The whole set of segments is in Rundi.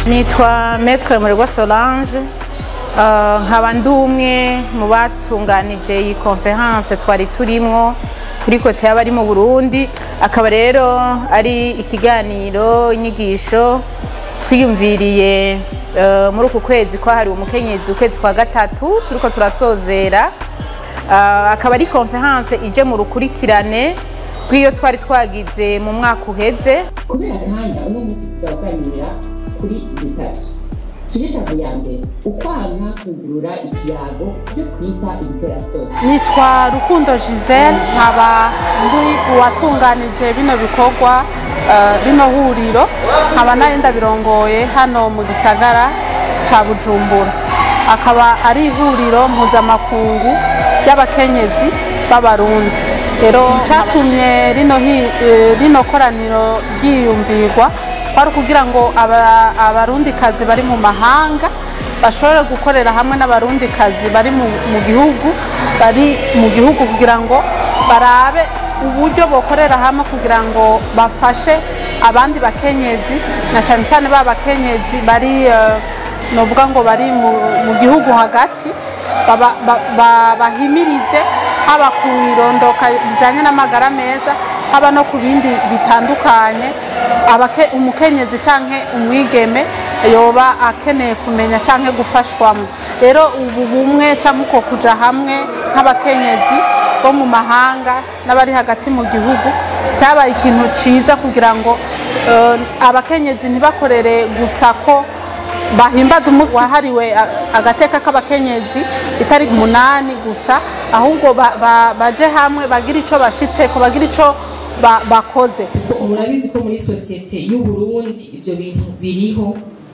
nitwa Maître Murigwa Solange Uh, nkaba ndi umwe mu batunganije iyi conference twari turimwo kuri kote y'abari mu Burundi akaba rero ari ikiganiro inyigisho twiyumviriye uh, muri uku kwezi kwahariwe umukenyezi ukwezi kwa gatatu turiko turasozera uh, akaba ari conference ije mu rukurikirane rw'iyo twari twagize mu mwaka uheze kubera kanya uno munsi tuzaganira kuri zitatu kiritavu ya mbere ukwanka kugurura ikiyago byo twita ibiterasoni nitwa rukundo giselle nkaba ndi uwatunganije bino bikorwa eh, rino huriro nkaba nari ndabirongoye hano mu gisagara ca bujumbura akaba ari ihuriro mpuzamakungu ry'abakenyezi b'abarundi rero icatumye rino hi- eh, rino koraniro ryiyumvirwa kwari ukugira ngo aba- abarundikazi bari mu mahanga bashobore gukorera hamwe n'abarundikazi bari mu mu gihugu bari mu gihugu kugira ngo barabe uburyo bokorera hamwe kugira ngo bafashe abandi bakenyezi na cyane cyane ba bakenyezi bari eh, novuga ngo bari mu- mu gihugu hagati baba- ba- ba- bahimirize haba ku irondoka rijyanye n'amagara meza haba no ku bindi bitandukanye abake- umukenyezi cyangwa umwigeme yoba akeneye kumenya cyangwa gufashwamo rero ubu bumwe cyangwa uko kujya hamwe nk'abakenyezi bo mu mahanga n'abari hagati mu gihugu cyabaye ikintu cyiza kugira ngo eh, abakenyezi ntibakorere gusa ko bahimbaza umunsi wahariwe a- agateka k'abakenyezi itari umunani gusa ahubwo ba- ba- baje hamwe bagira icyo bashitseko bagira icyo ba- bakoze kuko murabizi ko muri sosiyete y'uburundi ibyo bintu biriho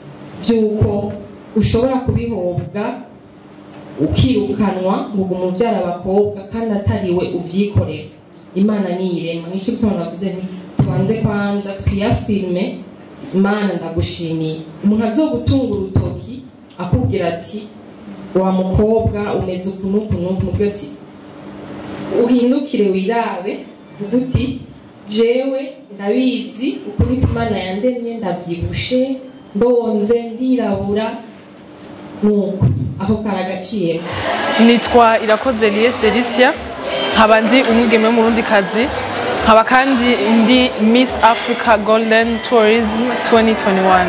by'uko ushobora kubihobwa ukirukanwa ngo umubyara abakobwa kandi atariwe ubyikorera imana niyirema nicyo gituma navuze nti tubanze kwanza twiyafirime imana ndagushimiye umuntu azogutunga urutoki akubwira ati wa mukobwa umeze uku n'uku n'uku mubyo ati uhindukire wirabe uvuge uti jewe ndabizi uko niko imana yandemye ndabyibushe ndonze ndirabura nuko ako karagaciyemo nitwa irakoze Lies Delicia nkaba ndi umwigeme w'umurundikazi nkaba kandi ndi Miss Africa Golden Tourism 2021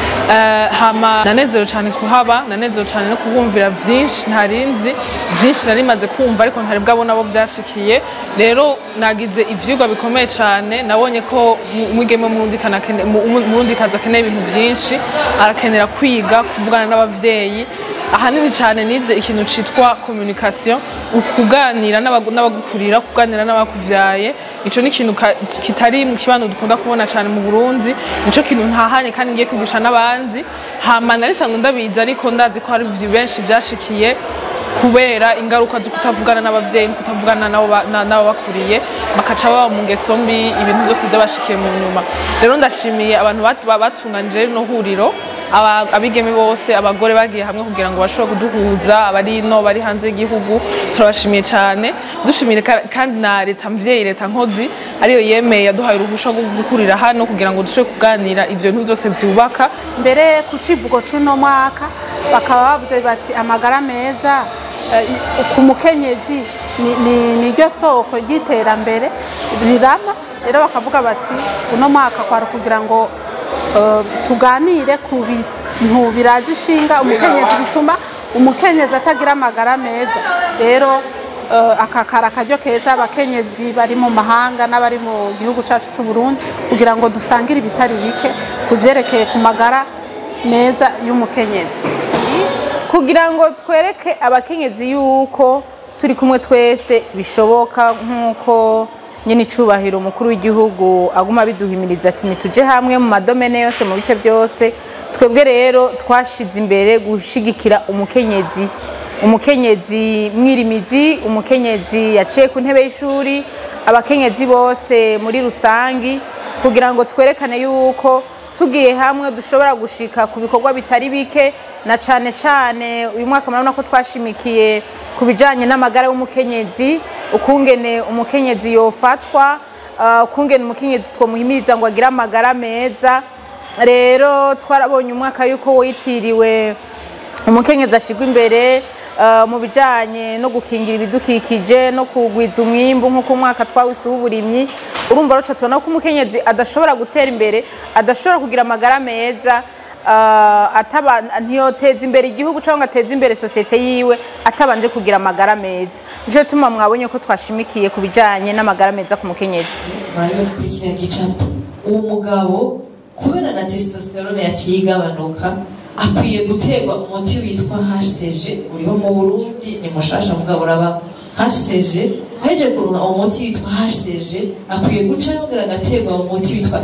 Eh, hama nanezerewe cyane kuhaba nanezerewe cyane no kubumvira byinshi ntarinzi byinshi nari maze kumva ariko ntari bwabona abo byashikiye rero nagize ivyigwa bikomeye cyane nabonye ko mu- umwigeme w'umurundikana akene- mu- umurundikazi akeneye ibintu byinshi arakenera kwiga kuvugana n'abavyeyi ahanini cyane nize ikintu cyitwa communication ukuganira n'abagu- n'abagukurira kuganira n'abakuvyaye ico ni ikintu ka- kitari mu kibano dukunda kubona cyane mu Burundi nico kintu ntahanye kandi ngiye kwigisha n'abandi hama narisanzwe ndabizi ariko ndazi ko hari ivyo benshi vyashikiye kubera ingaruka zo kutavugana n'abavyeyi no kutavugana n'abo ba- na- n'ababakuriye bakaca baba mu ngeso mbi ibintu byose byabashikiye mu nyuma rero ndashimiye abantu bat- ba- batunganije rino huriro aba- abigeme bose abagore bagiye hamwe kugira ngo bashobore kuduhuza abari no bari hanze y'igihugu turabashimiye cyane dushimire ka- kandi na leta mvyeyi leta nkozi ariyo yemeye yaduhaye uruhusha rwo gukurira hano kugira ngo dushobore kuganira ivyo bintu byose vyubaka mbere ku civugo c'uno mwaka bakaba bavuze bati amagara meza eh, i- ku mukenyezi ni- ni- niryo soko ry'iterambere rirama rero bakavuga bati uno mwaka kwari kugira ngo eh, tuganire ku bintu biraje ishinga umukenyezi bituma umukenyezi atagira amagara meza rero eh, aka kari akaryo keza abakenyezi bari mu mahanga n'abari mu gihugu cyacu cy'u Burundi kugira ngo dusangire ibitari bike ku byerekeye ku magara meza y'umukenyezi kugira ngo twereke abakenyezi yuko turi kumwe twese bishoboka nk'uko nyine icubahiro umukuru w'igihugu aguma biduhimiriza ati nituje hamwe mu madomene yose mu bice byose twebwe rero twashize imbere gushigikira umukenyezi umukenyezi mwirimizi umukenyezi yaciye ku ntebe y'ishuri abakenyezi bose muri rusangi kugira ngo twerekane yuko tugiye hamwe dushobora gushika ku bikorwa bitari bike na cane cane uyu mwaka murabona ko twashimikiye ku bijanye n'amagara y'umukenyezi ukungene umukenyezi yofatwa uh, ukungene umukenyezi twomuhimiriza ngo agire amagara meza rero twarabonye umwaka yuko witiriwe umukenyezi ashyirwa imbere eh, mu bijyanye no gukingira ibidukikije no kugwiza umwimbu nk'uko umwaka twawise uw'uburimyi urumva rero tubona ko umukenyezi adashobora gutera imbere adashobora kugira amagara meza eh, ataba ntiyoteza imbere igihugu cyangwa ngo ateze imbere sosiyete yiwe atabanje kugira amagara meza nicyo gituma mwabonye ko twashimikiye ku bijyanye n'amagara meza ku mukenyezi murabibona kuri kiriya gicapo uwo mugabo kubera na testosterone yaciye igabanuka akwiye guterwa umuti witwa hcg uriho mu burundi ni mushasha mugabo uraba hcg aheje kuronka umuti witwa hcg akwiye guca yongera agaterwa umuti witwa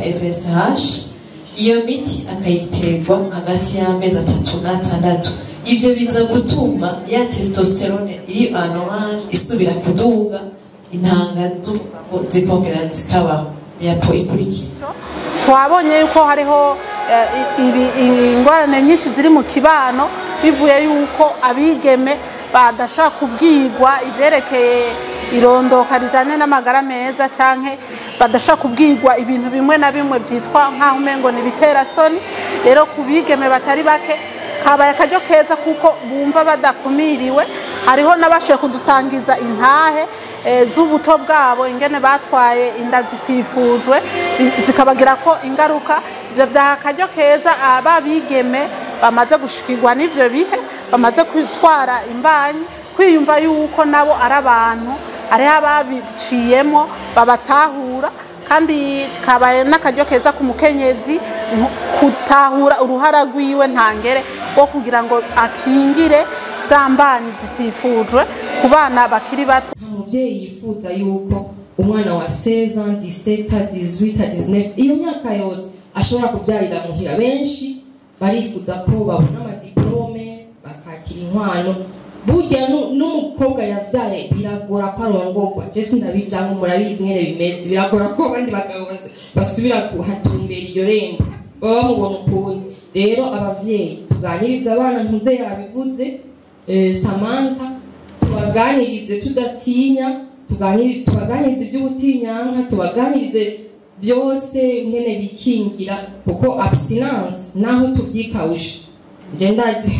fsh iyo miti akayiterwa hagati y'amezi atatu n'atandatu ivyo biza gutuma ya testosterone iri anoranje isubira kuduga intanga z'umugabo zikongera zikabaho yapo ikurikira twabonye yuko hariho eh, i- ibi- ingorane nyinshi ziri mu kibano bivuye yuko abigeme badashobora kubwirwa ivyerekeye irondoka rijanye n'amagara meza canke badashobora kubwirwa ibintu bimwe na bimwe vyitwa nk'aho umengo ni ibiterasoni rero ku bigeme batari bake kabaye akaryo keza kuko bumva badakumiriwe hariho n'abashoboye kudusangiza intahe eh, z'ubuto bwabo ingene batwaye inda zitifujwe bi- zikabagira ko ingaruka ivyo vyaha akaryo keza ababigeme bamaze gushikirwa n'ivyo bihe bamaze kwitwara imbanyi kwiyumva yuko nabo ari abantu hariho ababiciyemo babatahura kandi kabaye n'akaryo keza ku mukenyezi nko gutahura uruhara rwiwe ntangere wo kugira ngo akingire za mbanyi zitifujwe ku bana bakiri bato nta mubyeyi yifuza yuko umwana wa 16 ans 17 18 19 iyo myaka yose ashobora kubyarira muhira benshi barifuza ko babona amadiplome bakakira inkwano burya nu- n'umukobwa yavyaye biragora ko arongorwa je sindabijamwo murabizi nyene bimeze biragora ko abandi bagabo bas- basubira kuhatumbera iryo rembo baba bamubona ukundi rero abavyeyi tuganiriza abana ntuze yabivuze eh, samantha tubaganirize tudatinya tuganiri- tubaganirize iby'ubutinyanka tubaganirize byose nyene bikingira kuko abstinence naho tubyikawuje nje ndazi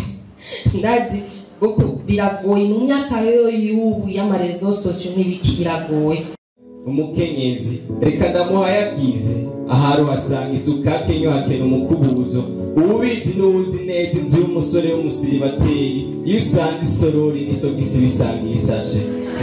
ndazi kuko biragoye mu myaka yo y'ubu y'amarezo sosiyo n'ibiki biragoye umukenyezi reka ndamuhayagize ahari uhasanga isukake nyohakena umukubuzo uwubizi n'uwuzi neza inzu y'umusore w'umusiribateri iyo usanga isorori n'isogisi bisanga isashe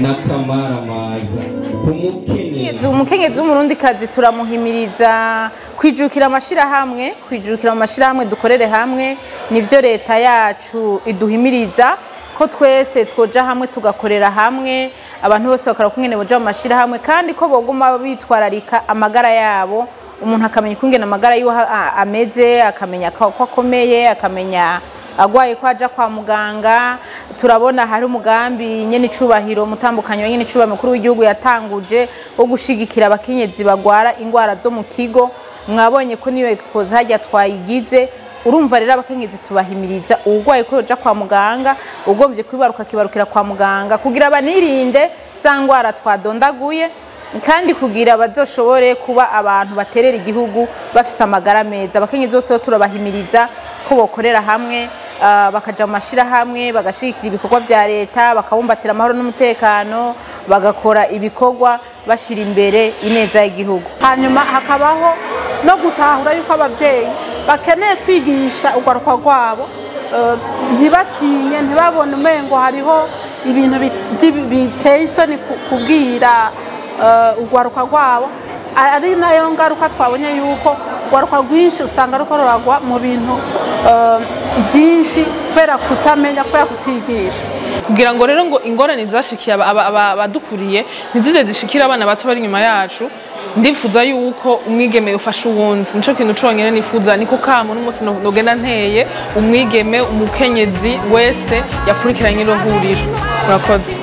n'akamaramaza umukenyezi umukenyezi w'umurundikazi turamuhimiriza kwijukira amashyirahamwe kwijukira mu mashyirahamwe dukorere hamwe nibyo leta yacu iduhimiriza ko twese twoja hamwe tugakorera hamwe abantu bose bakora kumwe boja mu mashyirahamwe kandi ko boguma bitwararika amagara yabo umuntu akamenya ukungene amagara yiwe a- ameze akamenya ko ko akomeye akamenya agwaye ko aja kwa muganga turabona hari umugambi nyene icubahiro mutambukanyo nyene icubahiro mukuru w'igihugu yatanguje wo gushigikira abakenyezi bagwara ingwara zo mu kigo mwabonye ko niyo expose hajya twayigize urumva rero abakenyezi tubahimiriza uwugwaye ko yoja kwa muganga ugombye kwibaruka akibarukira kwa muganga kugira banirinde za ngwara twadondaguye kandi kugira bazoshobore kuba abantu baterera igihugu bafise amagara meza abakenyezi bose rero turabahimiriza ko bokorera hamwe ah, bakaja mu mashirahamwe bagashigikira ibikorwa vya leta bakabumbatira amahoro n'umutekano bagakora ibikorwa bashira imbere ineza y'igihugu hanyuma hakabaho no gutahura yuko ababyeyi bakeneye kwigisha urwaruka rwabo eh, ntibatinye ntibabone umengo hariho ibintu bi- by'ibi- biteye isoni ku- kubwira eh, urwaruka rwabo ari nayo ngaruka twabonye yuko urwaruka rwinshi usanga ruko ruragwa mu bintu eh, byinshi kubera kutamenya kubera kutigisha kugira ngo rero ngo ingorane zashikiye aba- aba- aba- abadukuriye ntizize zishikire abana bato bari inyuma yacu ndifuza yuko umwigeme ufasha uwundi nico kintu conyene nifuza niko kamo n'umunsi no- nogenda nteye umwigeme umukenyezi wese yakurikiranye iro huriro murakoze